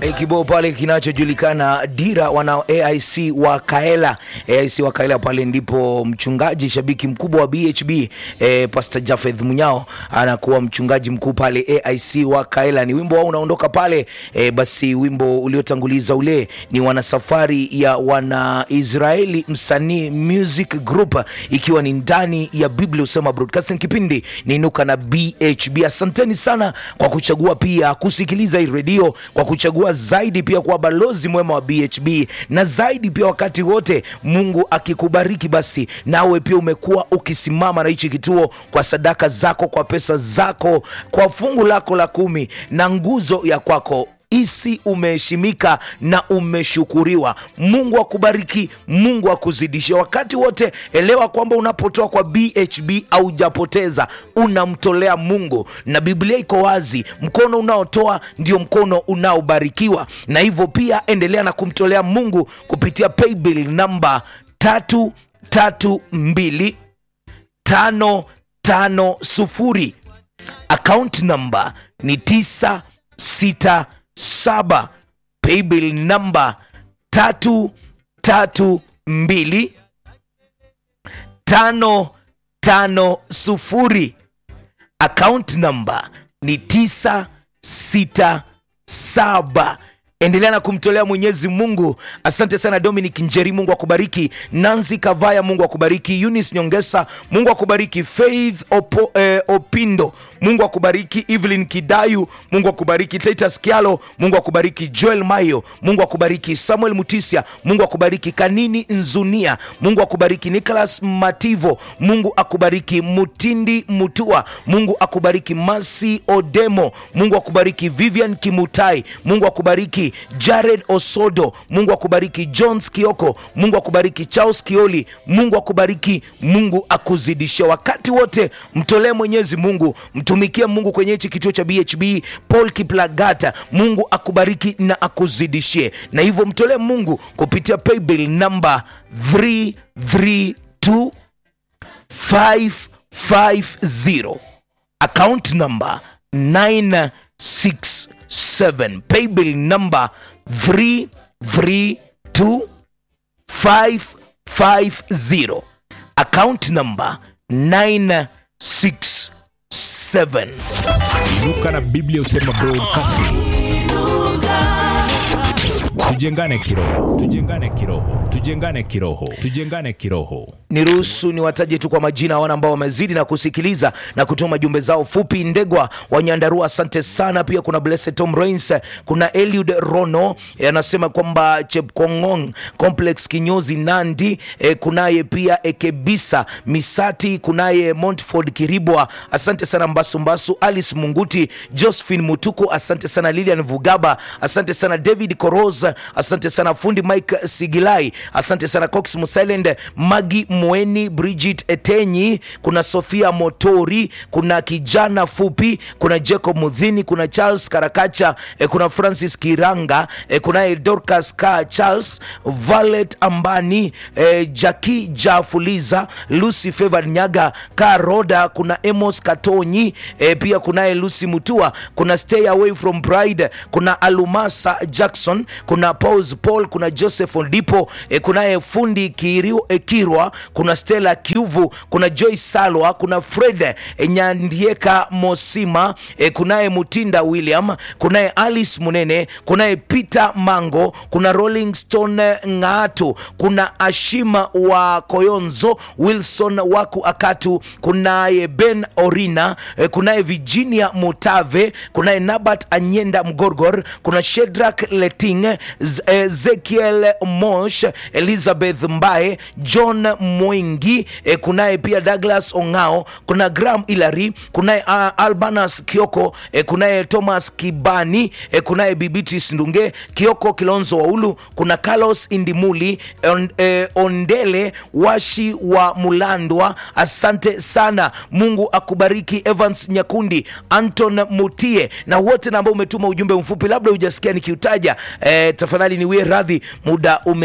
E, kibao pale kinachojulikana Dira wana AIC wa Kaela. AIC wa Kaela pale ndipo mchungaji shabiki mkubwa wa BHB e, Pastor Jafeth Munyao anakuwa mchungaji mkuu pale AIC wa Kaela. Ni wimbo wao unaondoka pale e, basi wimbo uliotanguliza ule ni wanasafari ya wana Israeli msanii music group ikiwa ni ndani ya Biblia Usema Broadcasting. Kipindi ni Inuka na BHB. Asanteni sana kwa kuchagua pia kusikiliza hii redio, kwa kuchagua zaidi pia kwa balozi mwema wa BHB na zaidi pia wakati wote Mungu akikubariki, basi nawe pia umekuwa ukisimama na hichi kituo kwa sadaka zako, kwa pesa zako, kwa fungu lako la kumi na nguzo ya kwako isi umeheshimika na umeshukuriwa. Mungu akubariki, Mungu akuzidishe wakati wote. Elewa kwamba unapotoa kwa BHB haujapoteza, unamtolea Mungu, na Biblia iko wazi, mkono unaotoa ndio mkono unaobarikiwa. Na hivyo pia endelea na kumtolea Mungu kupitia paybill namba tatu tatu mbili tano tano sufuri. Account namba ni tisa sita saba paybill namba tatu tatu mbili tano tano sufuri account namba ni tisa sita saba endelea na kumtolea mwenyezi mungu asante sana dominic njeri mungu akubariki nancy kavaya mungu akubariki eunice nyongesa mungu akubariki faith Opo, eh, opindo mungu akubariki evelyn kidayu mungu akubariki titus kialo mungu akubariki joel mayo mungu akubariki samuel mutisia mungu akubariki kanini nzunia mungu akubariki nicholas mativo mungu akubariki mutindi mutua mungu akubariki masi odemo mungu akubariki vivian kimutai mungu akubariki jared osodo mungu akubariki jones kioko mungu akubariki charles kioli mungu akubariki mungu akuzidisha wakati wote mtolee mwenyezi mungu mtumikie mungu kwenye hichi kituo cha bhb paul kiplagata mungu akubariki na akuzidishie na hivyo mtolee mungu kupitia paybill namba 332 550 account number 967 paybill number 332550 account number 967 inuka na biblia usema broadcasting tujengane kiroho tujengane kiroho tujengane kiroho tujengane kiroho niruhusu niwataje tu kwa majina wana ambao wamezidi na kusikiliza na kutuma jumbe zao fupi ndegwa wanyandarua asante sana pia kuna blessed tom rains kuna eliud rono eh, anasema kwamba chepkongong complex kinyozi nandi eh, kunaye pia ekebisa misati kunaye montford kiribwa asante sana mbasumbasu alice munguti josephine mutuku asante sana lilian vugaba asante sana david koros asante sana fundi mike sigilai asante sana cox musilend magi mweni bridget etenyi kuna sofia motori kuna kijana fupi kuna jacob mudhini kuna charles karakacha eh, kuna francis kiranga eh, kunaye dorcas ka charles valet ambani eh, jaki jafuliza lucy favor nyaga ka roda kuna emos katonyi eh, pia kunaye lucy mutua kuna stay away from bride kuna alumasa jackson kuna paus paul kuna joseph ondipo eh, kunaye fundi Kiriu- eh, kirwa kuna stella kiuvu kuna joy salwa kuna fred eh, nyandieka mosima eh, kunaye mutinda william kunaye alice munene kunaye peter mango kuna rolling stone ng'atu kuna ashima wa koyonzo wilson waku akatu kunaye ben orina eh, kunaye virginia mutave kunaye nabat anyenda mgorgor kuna shedrak leting Z- ezekiel mosh elizabeth mbae john mwingi eh, kunaye pia douglas ongao kuna gram ilary kunaye uh, albanas kioko eh, kunaye thomas kibani eh, kunaye bibitis ndunge kioko kilonzo waulu kuna carlos indimuli on, eh, ondele washi wa mulandwa asante sana mungu akubariki evans nyakundi anton mutie na wote na ambao umetuma ujumbe mfupi labda hujasikia nikiutaja eh, tafadhali niwie radhi muda umenipa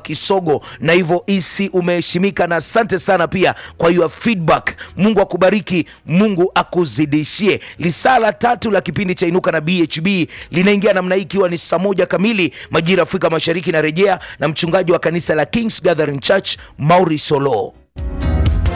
Kisogo, na hivyo isi umeheshimika, na asante sana pia kwa your feedback. Mungu akubariki, Mungu akuzidishie. Lisaa la tatu la kipindi cha Inuka na BHB linaingia namna hii, ikiwa ni saa moja kamili majira Afrika Mashariki. Narejea na mchungaji wa kanisa la Kings Gathering Church Mauri Solo.